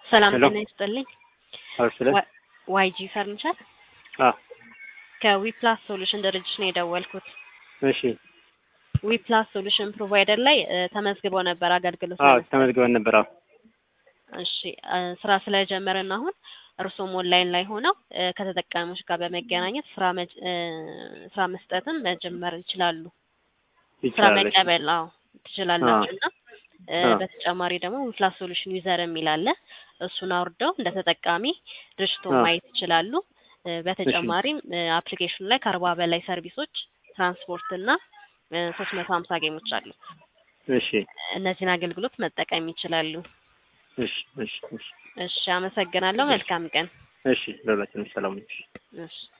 ሰላም ሄሎ። ጤና ይስጥልኝ። አርስለ ዋ- ዋይጂ ፈርኒቸር አ ከዊፕላስ ሶሉሽን ድርጅት ነው የደወልኩት። እሺ ዊፕላስ ሶሉሽን ፕሮቫይደር ላይ እ፣ ተመዝግቦ ነበር አገልግሎት አዎ ለመስጠት። ተመዝግበን ነበር። አዎ እሺ እ፣ ስራ ስለጀመርን አሁን እርሶም ኦንላይን ላይ ሆነው እ፣ ከተጠቃሚዎች ጋር በመገናኘት ስራ መጅ- እ፣ ስራ መስጠትም መጀመር ይችላሉ። ስራ ይቻላል። እሺ። መቀበል አዎ ትችላላችሁ እና እ፣ አዎ። በተጨማሪ ደግሞ ዊፕላስ ሶሉሽን ዩዘር የሚል አለ። እሱን አውርደው እንደ ተጠቃሚ ድርጅቱን አዎ። ማየት ይችላሉ። እ፣ በተጨማሪም አፕሊኬሽኑ ላይ ከአርባ በላይ ሰርቪሶች ትራንስፖርት እና ሶስት መቶ ሀምሳ ጌሞች አሉ። እሺ እነዚህን አገልግሎት መጠቀም ይችላሉ። እሺ እሺ እሺ እሺ አመሰግናለሁ። መልካም ቀን። እሺ ለሁላችንም ሰላም ነው። እሺ